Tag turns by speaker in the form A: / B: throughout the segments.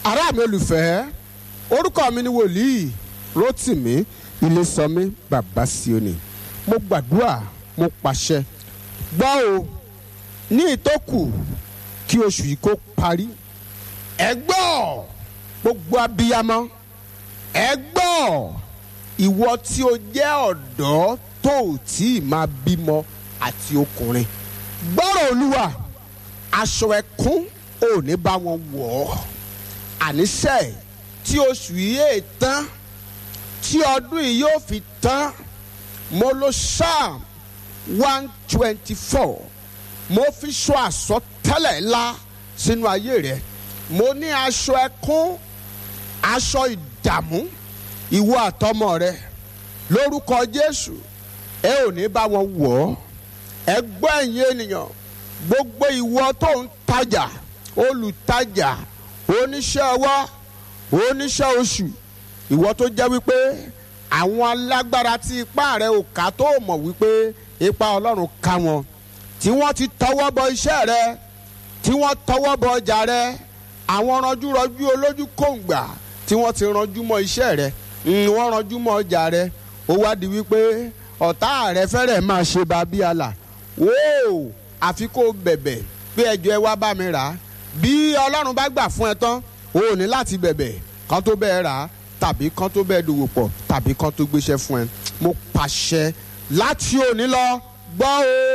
A: ará mi olùfẹ́ orúkọ mi ni wòlíì Rótìmí Ilésànmí bàbá Síónì mo gbàdúrà mo pàṣẹ gbọ́ o ní ìtókù kí oṣù yìí kó parí ẹ gbọ́ gbogbo abiyamọ ẹ gbọ́ ìwọ tí o jẹ́ ọ̀dọ́ tó ò tí ì máa bímọ àti ọkùnrin gbọ́rọ̀ olúwa aṣọ ẹkún ò ní bá wọn wọ̀ ọ́ àníṣe tí oṣù yìí è tán tí ọdún yìí yóò fi tán mo lo psalm one twenty four mo fi sọ àsọtẹ́lẹ̀ ńlá sínú ayé rẹ mo ní aṣọ ẹkún aṣọ ìdààmú ìwọ àtọmọ rẹ lórúkọ Jésù ẹ ò ní bá wọn wọ̀ ọ́ ẹ gbọ́ ẹ̀yin ènìyàn gbogbo ìwọ tó ń tajà olùtajà oníṣẹ́ ọwọ́ oníṣẹ́ oṣù ìwọ tó jẹ́ wípé àwọn alágbára tí ipá rẹ ò ká tó mọ̀ wípé ipa Ọlọ́run ká wọn tí wọ́n ti tọwọ́ bọ iṣẹ́ rẹ tí wọ́n tọwọ́ bọ ọjà rẹ àwọn ranjúranjú olójú kòǹgbà tí wọ́n ti ranjú mọ́ iṣẹ́ rẹ wọ́n ranjú mọ́ ọjà rẹ ó wá di wípé ọ̀tá rẹ fẹ́rẹ̀ máa ṣe bàbí àlà wóò àfi kó bẹ̀bẹ̀ pé ẹjọ́ ẹ wá bá mi rà á bí Ọlọ́run bá gbà fún ẹ tán o ò ní láti bẹ̀bẹ̀ kan tó bẹ́ẹ̀ rà á tàbí kan tó bẹ́ẹ̀ dòwò pọ̀ tàbí kan tó gbéṣẹ́ fún ẹ mo pàṣẹ láti òní lọ gbọ́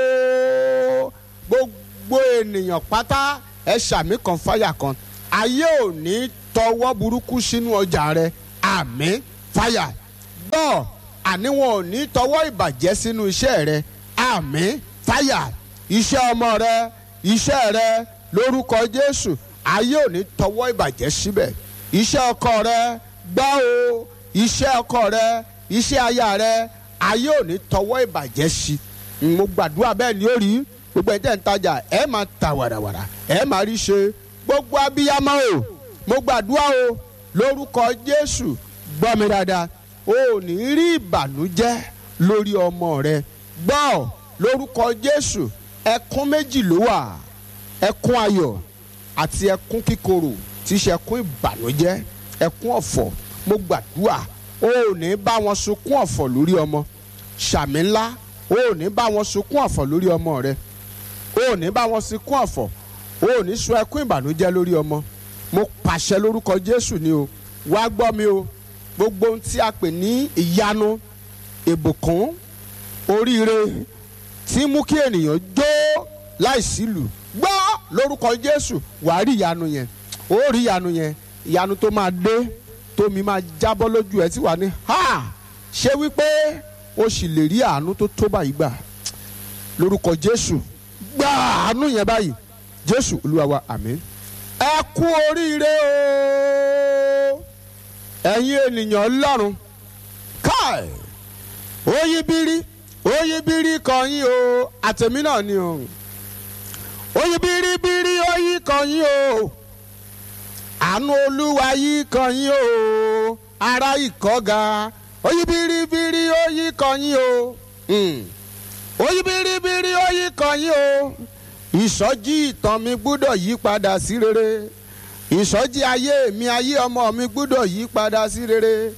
A: o gbogbo ènìyàn pátá ẹ ṣàmì kan fáyà kan ayé ò ní tọwọ́ burúkú sínú ọjà rẹ àmín fáyà gbọ́ àní wọn ò ní tọwọ́ ìbàjẹ́ sínú iṣẹ́ rẹ àmín fáyà iṣẹ́ ọmọ rẹ iṣẹ́ rẹ lórúkọ Jésù ayé ò ní tọwọ́ ìbàjẹ́ síbẹ̀ iṣẹ́ ọkọ rẹ gbọ́ o iṣẹ́ ọkọ rẹ iṣẹ́ aya rẹ ayé ò ní tọwọ́ ìbàjẹ́ sí mo gbàdúrà bẹ́ẹ̀ ni ó rí gbogbo ẹ̀ tẹ́ ń tajà ẹ̀ máa ta wàràwàrà ẹ̀ máa rí ṣe gbogbo abiyamọ o mo gbàdúrà o lórúkọ Jésù gbọ́ mi dáadáa o ò ní rí ìbànújẹ́ lórí ọmọ rẹ gbọ́ lórúkọ Jésù ẹkún méjì ló wà ẹkún ayọ̀ àti ẹkún kíkorò tí í ṣe ẹkún ìbànújẹ́ ẹkún ọ̀fọ̀ mo gbàdúrà o ò ní bá wọn sunkún ọ̀fọ̀ lórí ọmọ ṣàmì ńlá o ò ní bá wọn sunkún ọ̀fọ̀ lórí ọmọ rẹ o ò ní bá wọn sunkún ọ̀fọ̀ o ò ní sun ẹkún ìbànújẹ́ lórí ọmọ mo pàṣẹ lórúkọ Jésù ni o wá gbọ́ mi o gbogbo ohun tí a pè ní ìyanu ìbùkún oríire tí mú kí ènìyàn jó láìsílù gbọ́ lórúkọ Jésù wàá rí ìyanu yẹn ó rí ìyanu yẹn ìyanu tó máa dé tómi máa jábọ́ lójú ẹ tí wàá ní ha ṣé wípé o sì lè rí àánú tó tó báyìí gbà lórúkọ Jésù gbà àánú yẹn báyìí Jésù Olúwa wa àmín ẹ kú oríire o ẹ̀yin ènìyàn Ọlọ́run káì oyibiri oyibiri kan yín o àtẹ̀mí náà ni o oyibiribiri oyin kan yín o àánú olúwa yìí kan yín o ara ìkọ́ga oyibiribiri oyin kan yín o oyibiribiri oyin kan yín o ìsọjí ìtàn mi gbúdọ̀ yí padà sí rere ìsọjí ayé mi ayé ọmọ mi gbúdọ̀ yí padà sí rere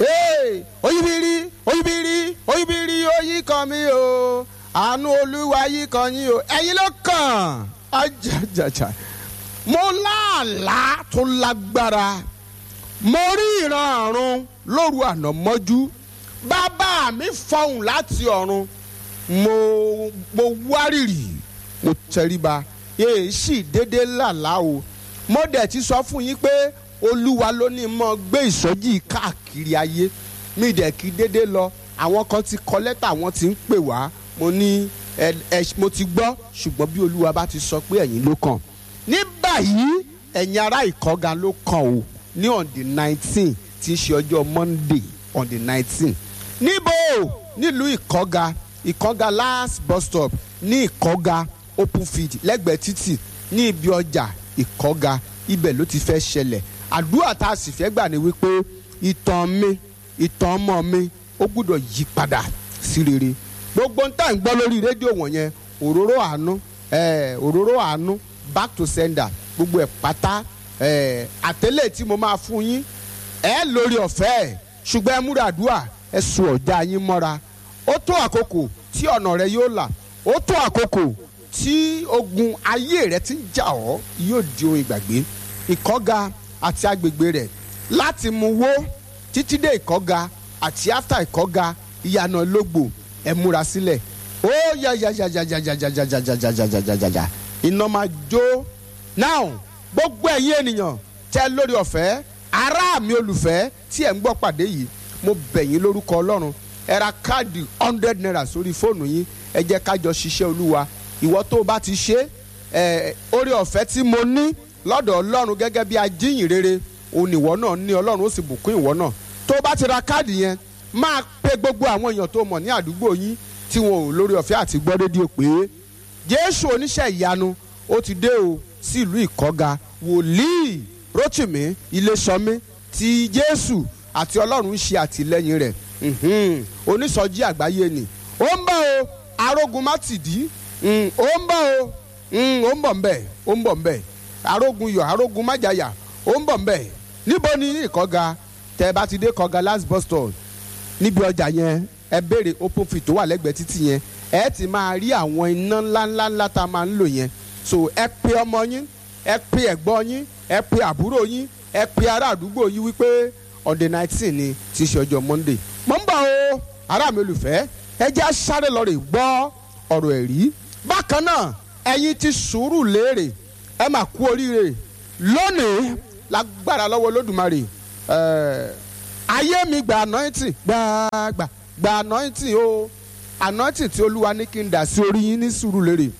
A: oyibiri oyibiri oyibiri oyin kan mi o àánú olúwa yìí kan yín o ẹ̀yin ló kàn ajajaja mo láàlá tó lágbára mo rí ìran ọ̀run lóru àná mọ́jú bàbá mi fọhùn láti ọ̀run mo mo wárìrì mo tẹríba èyí sì déédéé làlá o mo dẹ̀ ti sọ fún yín pé olúwa ló ní mọ́ gbé ìsọjí káàkiri ayé mi dẹ̀ kí déédéé lọ àwọn kan ti kọ lẹ́tà wọ́n ti ń pè wá mo ní ẹ ẹ mo ti gbọ́ ṣùgbọ́n bí olúwa bá ti sọ pé ẹ̀yin ló kàn ní báyìí ẹ̀yin ará ìkọ́ga ló kàn o ní on the nineteen tí í ṣe ọjọ́ monday on the nineteen níbo nílùú ìkọ́ga ìkọ́ga last bus stop ní ìkọ́ga open field lẹ́gbẹ̀ẹ́ títì ní ibi ọjà ìkọ́ga ibẹ̀ ló ti fẹ́ ṣẹlẹ̀ àdúrà tá a sì fẹ́ gbà ní wípé ìtàn mi ìtàn ọmọ mi ó gbúdọ̀ yí padà sí rere gbogbo ń tà ń gbọ́ lórí rédíò wọ̀nyẹn òróró àánú òróró àánú back to sender gbogbo ẹ̀ pátá àtẹ́lẹ̀ tí mo máa fún yín ẹ lórí ọ̀fẹ́ ẹ̀ ṣùgbọ́n ẹ múra àdúrà ẹ sùn ọ̀já yín mọ́ra ó tó àkókò tí ọ̀nà rẹ yóò là ó tó àkókò tí ogun ayé rẹ ti ń jà ọ́ yóò di ohun ìgbàgbé ìkọ́ga àti agbègbè rẹ̀ láti mú wó títí dé ìkọ́ga àti after ìkọ́ga ìyànà lógbò ẹ múra sílẹ̀ ó yà yà yà yà yà yà yà yà yà yà yà yà yà yà yà iná máa jó now gbogbo ẹ̀yin ènìyàn tẹ́ lórí ọ̀fẹ́ ará mi olùfẹ́ tí ẹ̀ ń gbọ́ pàdé yìí mo bẹ̀ yín lórúkọ ọlọ́run ẹ ra káàdì hundred naira sórí fóònù yín ẹ jẹ́ ká jọ ṣiṣẹ́ olúwa ìwọ tó o bá ti ṣe ẹ orí ọ̀fẹ́ tí mo ní lọ́dọ̀ ọlọ́run gẹ́gẹ́ bí ajíyìn rere òun ìwọ náà ní ọlọ́run ó sì bùkún ìwọ náà tó o bá ti ra káàdì yẹn máa pe gbogbo àwọn èèyàn tó mọ̀ ní àdúgbò yín tí wọn ò lórí ọ̀fẹ́ àti gbọ́ rédíò pé jésù oníṣẹ́ ìyanu ó ti dé o sí ìlú ìkọ́ga wòlíì rótìmí iléṣọmí tí jésù àti ọlọ́run ń ṣe àtìlẹ́yìn rẹ̀ onísọjí àgbáyé ni ó ń bọ̀ o arógun mátìdí ó ń bọ̀ o ó ń bọ̀ ń bẹ̀ ó ń bọ̀ ń bẹ̀ arógun yọ arógun májàyà ó ń bọ̀ ń bẹ̀ níbo ni ìkọ́ga tẹ́ ẹ bá ti dé kọ́ga last bus stop níbi ọjà yẹn ẹ béèrè open fit tó wà lẹ́gbẹ̀ẹ́ títì yẹn ẹ ti máa rí àwọn iná ńláńlá ńlá tá a máa ń lò yẹn so ẹ pe ọmọ yín ẹ pe ẹ̀gbọ́n yín ẹ pe àbúrò yín ẹ pe ará àdúgbò yín wípé on the nineteen ni tí í ṣe ọjọ́ monday mo ń bọ̀ o ará mi olùfẹ́ ẹ jẹ́ sáré lọ rè gbọ́ ọ̀rọ̀ ẹ̀rí bákan náà ẹ̀yin ti sùúrù léèrè ẹ máa kú oríire lónìí lágbára lọ́wọ́ lódùmarè ayé mi gba anointing gbàgbà gba anointing o anointing tí olúwa ní kí n dà sí orí yín ní sùúrù léèrè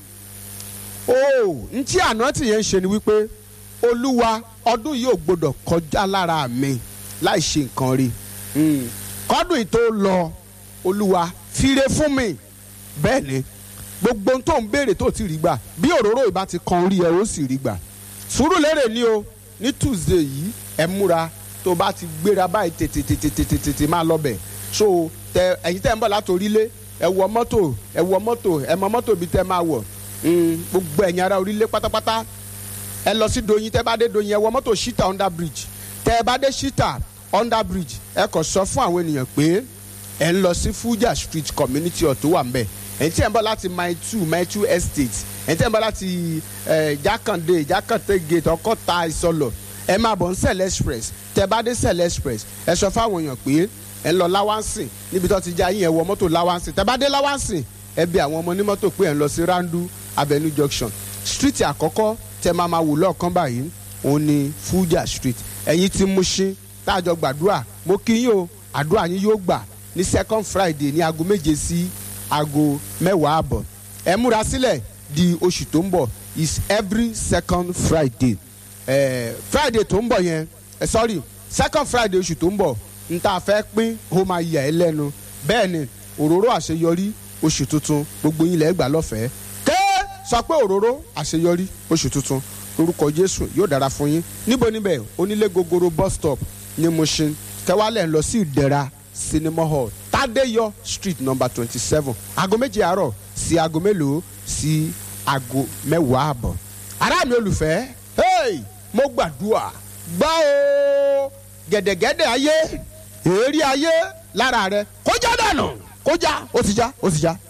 A: o n tí anointing yẹn ń ṣe ni wípé olúwa ọdún yìí ò gbọdọ̀ kọjá lára mi láì ṣe nǹkan rí kọ́dún yìí tó lọ olúwa fire fún mi bẹ́ẹ̀ ni gbogbo ohun tó ń béèrè tó ti rí gbà bí òróró ìbá ti kan orí ẹ ó sì rí gbà sùúrù lérè ni o ní tuesday yìí ẹ múra tó bá ti gbéra báyìí tètè tètè tètè tètè máa lọ bẹ̀ so tẹ ẹ̀yin tẹ́ ń bọ̀ láti orílẹ̀ ẹ wọ mọ́tò ẹ wọ mọ́tò ẹ mọ mọ́tò bí tẹ́ máa wọ̀ gbogbo ẹ̀yin ará orílẹ̀ pátápátá ẹ lọ sí doyin tẹ́ bá dé doyin ẹ wọ mọ́tò shita under bridge tẹ́ ẹ bá dé shita under bridge ẹ kàn sọ fún àwọn ènìyàn pé ẹ ń lọ sí fuja street community hall tó wà ń bẹ̀ ẹ̀yin tí ẹ̀ ń bọ̀ láti mile two mile two estate ẹ̀yin tí ẹ̀ ń bọ̀ láti jákàndé jákàndé gate ọkọ̀ta ìsọlọ̀ ẹ máa bọ̀ ń sẹ̀lẹ̀ express tẹ́ bá dé sẹ̀lẹ̀ express ẹ sọ fáwọn èèyàn pé ẹ ń lọ láwánsìn níbi tó ti já yín ẹ wọ mọ́tò láwánsìn tẹ́ bá dé láwánsìn ẹ bí àwọn ọmọ onímọ́tò pé ẹ ń lọ sí randu avenue junction street àkọ́kọ́ tẹ́ máa máa wò lọ́ọ̀kan báyìí òun ni fuja street ẹ̀yin tí Mushin táàjọ gbàdúrà mo kí yín o àdúrà yín yóò gbà ní second friday ní aago méje sí aago mẹ́wàá àbọ̀ ẹ múra sílẹ̀ di oṣù tó ń bọ̀ is every second friday eh, friday tó ń bọ̀ yẹn eh, sorry second friday oṣù tó ń bọ̀ n ta fẹ́ pín ó máa yà ẹ́ lẹ́nu bẹ́ẹ̀ ni òróró àṣeyọrí oṣù tuntun gbogbo yín lẹ́ẹ̀ gbà lọ́fẹ̀ẹ́ ké sọ pé òróró àṣeyọrí oṣù tuntun lórúkọ jésù yóò dára fún yín níbo níbẹ̀ onílé gogoro bus stop ní Mushin kẹwàálẹ̀ ń lọ sí ìdẹ̀ra cinema hall tádéyọ street number twenty seven aago méje àárọ̀ sí aago mélòó sí aago mẹ́wàá àbọ̀ ará mi olùfẹ́ hey, mo gbàdúrà gbá o gẹ̀dẹ̀gẹ̀dẹ̀ ayé èérí ayé lára rẹ kó já dànù kó já ó ti já ó ti já.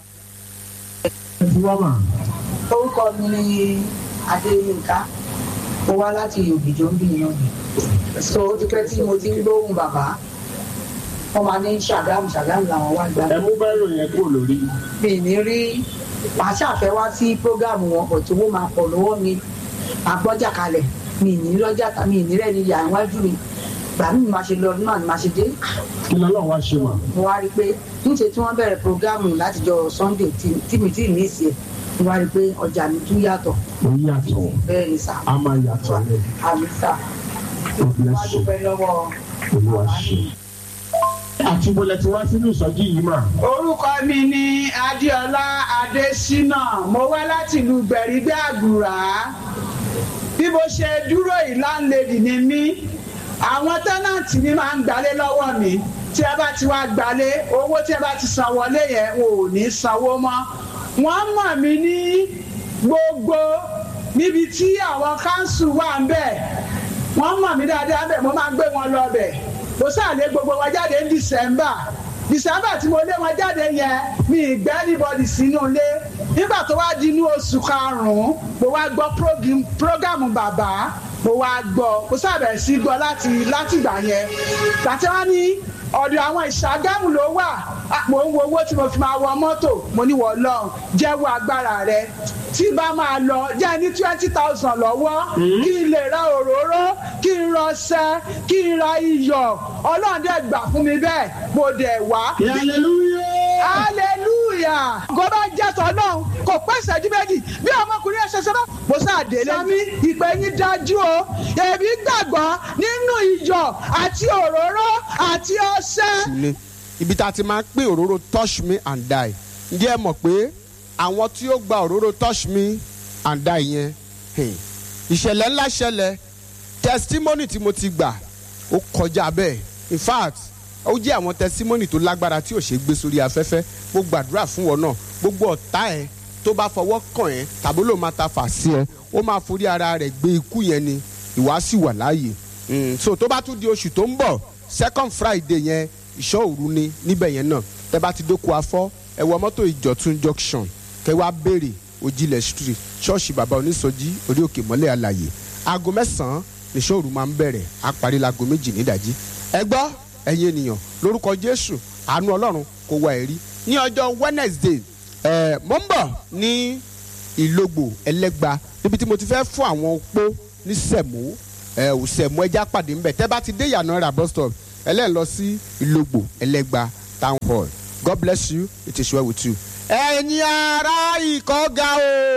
B: orúkọ mi ni adéyínká mo wá láti òbíjọ ń bìyàn ni so ó ti pẹ́ tí mo ti ń gbóhùn bàbá wọ́n máa ní ṣàgámù ṣàgámù làwọn wá gbà.
C: ẹ mú bẹ́rù yẹn kúrò lórí.
B: mi ní rí màá ṣàfẹ́ wá sí prógámù wọn kò tí wọ́n máa pọ̀ lọ́wọ́ mi àgbọ́jà kalẹ̀ mi ní lọ́jà tà mi ní rẹ̀ ní ìyá iwájú mi gbà mí máa ṣe lọ náà ni máa ṣe dé.
C: kí lọ́lọ́ wá ṣe wà.
B: mo wá rí i pé níṣẹ́ tí wọ́n bẹ̀rẹ̀ prógámù látijọ́ sunday tí mi tí ní ìsì ẹ̀ mo wá rí i pé ọjà mi tún yàtọ̀
C: ó yàtọ̀
B: bẹ́ẹ̀ ni sà
C: a máa yàtọ̀ lẹ̀
B: àmì sà
C: ó
B: mo
C: bless
B: wá
C: you
B: dúpẹ́ lọ́wọ́
C: olúwa ṣe. àti bọ́lẹ̀ tí wá sínú ìsọjí yìí mà.
D: orúkọ mi ni adéọlá adésínà mo wá láti ìlú gbẹ̀rígbẹ́ àgùrà bí mo ṣe dúró yìí láńlẹ́dì ni mí àwọn tẹ́nàntì mi máa ń gbalé lọ́wọ́ mi tí ẹ bá ti wá gbalé owó tí ẹ bá ti san wọlé yẹn ò ní sanwó mọ́ wọ́n mọ̀ mí ní gbogbo níbi tí àwọn káńsù wà ń bẹ̀ wọ́n mọ̀ mí dáadáa bẹ́ẹ̀ mo máa ń gbé wọn lọ bẹ̀ mo sàlẹ̀ gbogbo wa jáde ní december december tí mo lé wọn jáde yẹn mi ìgbẹ́ anybody sínú ilé nígbà tó wá di inú oṣù karùn-ún mo wá gbọ́ program- program bàbá mo wá gbọ́ mo sábẹ̀ sí gbọ́ láti láti ìgbà yẹn gbàtí wọ́n ní ọ̀dọ̀ àwọn ìṣàgámù ló wà Ah, mo ń wo owó tí mo fi máa wọ mọ́tò mo ní wọ́n lọ jẹ́wọ́ agbára rẹ tí bá máa lọ jẹ́ ní twenty thousand lọ́wọ́ kí n lè ra òróró kí n rọṣẹ kí n ra iyọ̀ ọlọ́run dẹ̀ gbà fún mi bẹ́ẹ̀ mo dẹ̀ wá
C: hallelujah.
D: hallelujah kò bá jẹ́ tọ́lọ́ kò pẹ́ ìṣẹ́jú méjì bí ọmọkùnrin ẹ̀ṣẹ̀ sọ́dọ̀ mo ṣàdélé sami ìpè yín dájú o èmi gbàgbọ́ nínú iyọ̀ àti òróró àti ọṣẹ.
A: ni ibi tá a ti máa ń pín òróró touch me and die ǹjẹ́ ẹ mọ̀ pé àwọn tí ó gba òróró touch me and die yẹn hmm, ìṣẹ̀lẹ̀ ńlá ṣẹlẹ̀ testimony tí mo ti gbà ó kọjá bẹ́ẹ̀ in fact ó jẹ́ àwọn testimony tó lágbára tí ò ṣe é gbé sórí afẹ́fẹ́ mo gbàdúrà fún wọn náà gbogbo ọ̀tá ẹ̀ tó bá fọwọ́ kàn ẹ́ tàbí ló máa ta fà sí ẹ ó máa forí ara rẹ̀ gbé ikú yẹn ni ìwà sì wà láàyè Mm, so tó bá tún di oṣù tó ń bọ̀ second friday yẹn ìṣọ́ òru ni níbẹ̀ yẹn náà tẹ́ bá ti dóko afọ́ ẹ wọ mọ́tò ìjọ̀tún junction kẹ́ wá béèrè òjìlẹ̀ street ṣọ́ọ̀ṣì bàbá onísọjí orí òkè mọ́lẹ̀ àlàyé aago mẹ́sàn-án níṣọ́ òru máa ń bẹ̀rẹ̀ á parí láago méjì nídàjí ẹ gbọ́ ẹ̀yin ènìyàn lórúkọ jésù àánú ọlọ́run kó wá ẹ̀rí ní ọjọ́ wednesday ẹ̀ mọ́ ń bọ̀ ní ìlógbò ẹlẹ́gba níbi tí mo ti fẹ́ fún àwọn opó ní sẹ̀mó ẹ ò sẹ̀mó ẹja pàdé ńbẹ tẹ́ bá ti dé ìyànà rà bus stop ẹlẹ́yìn lọ sí ìlógbò ẹlẹ́gba town hall god bless you it is well with you. ẹ̀yin ará ìkọ́ga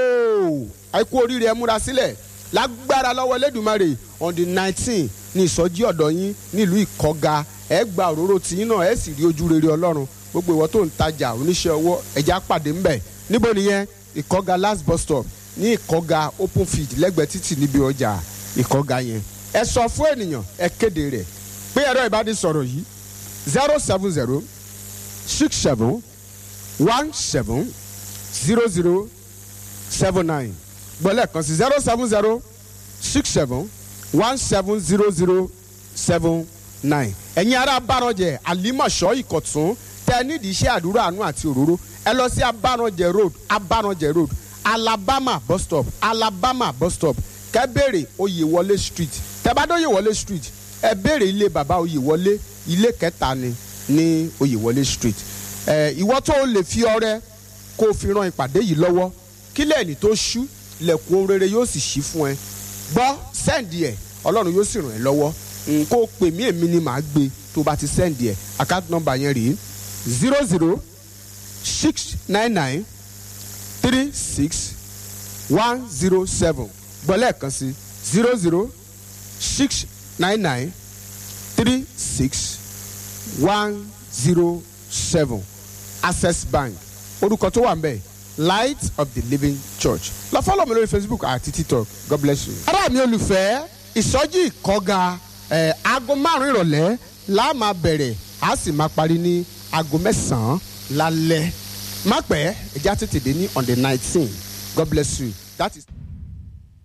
A: o àìkú oríire ẹ múra sílẹ̀ lágbára lọ́wọ́ Elédùmarè on the nineteen ní ìsọjí ọ̀dọ̀ yín nílùú ìkọ́ga ẹ gba òróró tiyín náà ẹ sì rí ojú rere ọlọ́run gbogbo ìwọ tó ń tajà oníṣẹ́ ọwọ́ ẹja pàdé ńbẹ níbo nìyẹn ìkọ́ga last bus stop ní ìkọ́ga open field lẹ́gbẹ̀ẹ́ títì níbi ọjà ìkọ́ga yẹn ẹ sọ fún ènìyàn ẹ kéde rẹ̀ pé ẹ̀rọ ìbánisọ̀rọ̀ yìí zero seven zero six seven one seven zero zero seven nine gbọ́lẹ̀ kan sí zero seven zero six seven one seven zero zero seven nine ẹ̀yin ará abárànjẹ àlímọ̀ṣọ́ ìkọ̀tún tẹ nídìí iṣẹ́ àdúrà àánú àti òróró ẹ lọ sí abárànjẹ road abárànjẹ road alabama bus stop alabama bus stop kẹ́ béèrè oyèwọlé street tẹ́ bá dé oyèwọlé street ẹ béèrè ilé bàbá oyèwọlé ilé kẹta ni ní oyèwọlé street ẹ ìwọ tó o lè fi ọrẹ kó o fi ran ìpàdé yìí lọ́wọ́ kílẹ̀ ní tó ṣú ilẹ̀kùn ohun rere yóò sì ṣí fún ẹ gbọ́ sẹ́ǹdì ẹ̀ ọlọ́run yóò sì ràn ẹ́ lọ́wọ́ n kó o pè mí èmi ni màá gbé tó o bá ti sẹ́ǹdì ẹ̀ account number yẹn rèé zero zero six nine nine three six one zero seven gbọ́ lẹ́ẹ̀kan sí zero zero six nine nine three six one zero seven access bank orúkọ tó wà ń bẹ̀ light of the living church lọ fọlọ mi lórí facebook àti tiktok god bless you. ará mi olùfẹ́ ìsọjí ìkọ́ga ẹ̀ aago márùn-ún ìrọ̀lẹ́ la máa bẹ̀rẹ̀ a sì máa parí ní aago mẹ́sàn-án lálẹ́ má pẹ́ ẹja tètè dé ní on the nineteen god bless you that is.